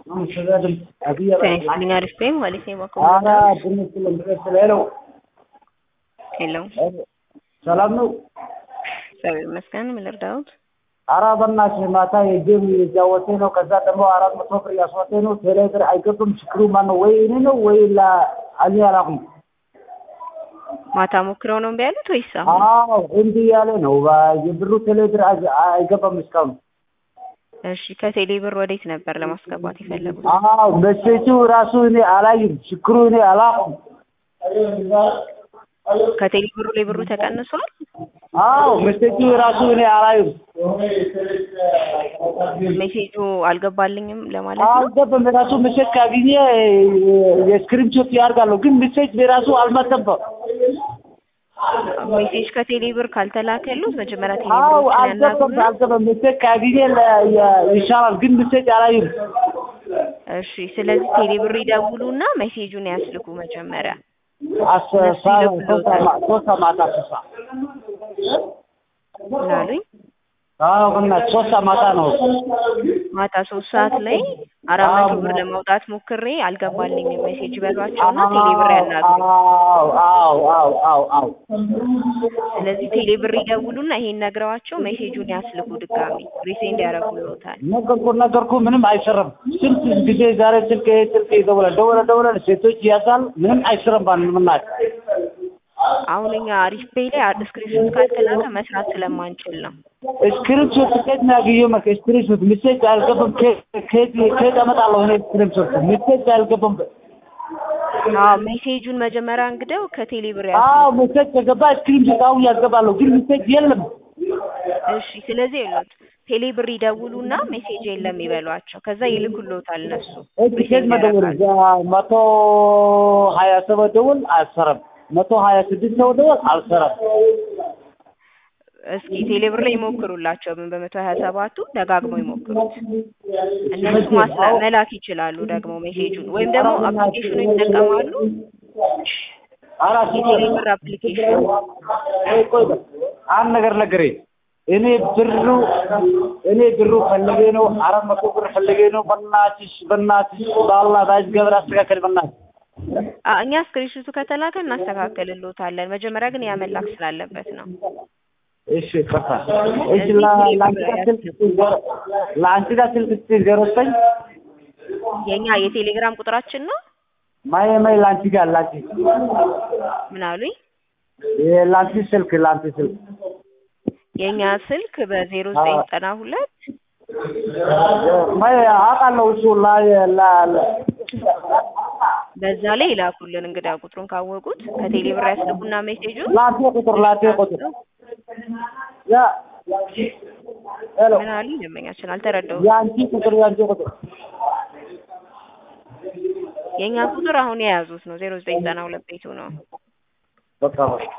Felicitating Arifin, Walisee ኧረ Makumba. ትንሽ ስለምትለው Hello. ሰላም ነው። እግዚአብሔር ይመስገን። ምን ልርዳዎት? ኧረ በእናትህ ማታ የጌም እያወቴ ነው። ከዛ ደግሞ አራት መቶ ብር ያስወጤ ነው። ቴሌ ብር አይገባም። ችግሩ ማን ነው? ወይ እኔ ነው ወይ እኔ አላውቅም። ማታ ሞክረው ነው እምቢ ያሉት ወይስ አሁን? አዎ እንዲህ ያለ ነው። የብሩ ቴሌ ብር አይ- አይገባም እስካሁን። እሺ ከቴሌ ብር ወዴት ነበር ለማስገባት የፈለጉት? አዎ መሴጁ ራሱ እኔ አላይም። ችግሩ እኔ አላውቅም። ከቴሌ ብሩ ላይ ብሩ ተቀንሷል? አዎ መሴጁ ራሱ እኔ አላይም። ሜሴጁ አልገባልኝም ለማለት ነው። አልገባም። ራሱ መሴጅ ካገኘ የስክሪንሾት ያደርጋለሁ፣ ግን መሴጅ በራሱ አልመጣም። ሜሴጅ ከቴሌ ብር ካልተላከሉት መጀመሪያ ቴሌ አዎ ብሮችን አልገባም፣ ያናግሩና አልገባም። መሴጅ ካገኘ ለ- የ- ይሻላል፣ ግን መሴጅ አላይም። እሺ ስለዚህ ቴሌ ብር ይደውሉና ሜሴጁን ያስልኩ መጀመሪያ። አስ- ሳ- ሶስት ሰማ- ሶስት ማታ ሶስት ሰዓት ምን አሉኝ? አዎ በእናትህ ሶስት ማታ ነው። ማታ ሶስት ሰዓት ላይ አራት መቶ ብር ለማውጣት ሞክሬ አልገባልኝም ሜሴጅ በሏቸውና ቴሌ ብር ያናግሩ። አዎ አዎ አዎ አዎ አዎ ስለዚህ ቴሌ ብር ይደውሉና ይሄን ነግረዋቸው ሜሴጁን ያስልኩ ድጋሚ ሪሴንድ ያደርጉልዎታል። ነገርኩ ነገርኩ ምንም አይሰራም። ስንት ጊዜ ዛሬ ስልክ ይሄ ስልክ ይደውላል ደውለ ደውለ ሴቶች ያዛል ምንም አይሰራም። ባን ምናት አሁን እኛ አሪፍ ፔይ ላይ ስክሪንሾት ካልተላከ መስራት ስለማንችል ነው። ስክሪንሾት ከየት ነው ያገኘው? መከ ስክሪንሾት ሜሴጅ አልገባም። ከየት ከየት ከየት አመጣለሁ እኔ ስክሪንሾት ሜሴጅ አልገባም። አዎ ሜሴጁን መጀመሪያ እንግደው ከቴሌ ብር ያስ አዎ ሜሴጅ ከገባ ስክሪንሾት አሁን ያስገባለሁ፣ ግን ሜሴጅ የለም። እሺ ስለዚህ ይሉት ቴሌ ብር ይደውሉና ሜሴጅ የለም ይበሏቸው። ከዛ ይልኩልዎታል እነሱ እሺ ከየት መደወል? መቶ ሀያ ሰባት ደውል አልሰራም። መቶ ሀያ ስድስት ሰው ደውል አልሰራም። እስኪ ቴሌ ብር ላይ ይሞክሩላቸው። ምን በመቶ ሀያ ሰባቱ ደጋግመው ይሞክሩት። እነሱ ማስላ መላክ ይችላሉ ደግሞ ሜሴጁን ወይም ደግሞ አፕሊኬሽኑ ይጠቀማሉ። አራት የቴሌ ብር አፕሊኬሽን ቆይ አንድ ነገር ነገሬ እኔ ብሩ እኔ ብሩ ፈልጌ ነው። አራት መቶ ብር ፈልጌ ነው። በእናትሽ በእናትሽ በአላህ ባጅ ገብር አስተካከል በእናትሽ አ እኛ ስክሪንሹቱ ከተላከ እናስተካክልልዎታለን። መጀመሪያ ግን ያ መላክ ስላለበት ነው። እሺ ከፋ እሺ ላ- ለአንቺ ጋር ስልክ እስኪ ዜሮ- ለአንቺ ጋር ስልክ እስኪ ዜሮ ዘጠኝ የኛ የቴሌግራም ቁጥራችን ነው። ማየ ማይ ለአንቺ ጋር ለአንቺ ምን አሉኝ? የ- ለአንቺ ስልክ ለአንቺ ስልክ የኛ ስልክ በዜሮ ዘጠኝ ዘጠና ሁለት ማየ አውቃለሁ እሱ ላይ ላ ላ- በዛ ላይ ይላኩልን። እንግዳ ቁጥሩን ካወቁት ከቴሌ ብር ያስልኩና ሜሴጁን ለአንቺ ቁጥር ለአንቺ ቁጥር ያ ሄሎ ምን አሉኝ? ደንበኛችን አልተረዳሁም። የአንቺ ቁጥር የአንቺ ቁጥር የኛ ቁጥር አሁን የያዙት ነው ዜሮ ዘጠኝ ዘጠና ሁለት ቤቱ ነው። በቃ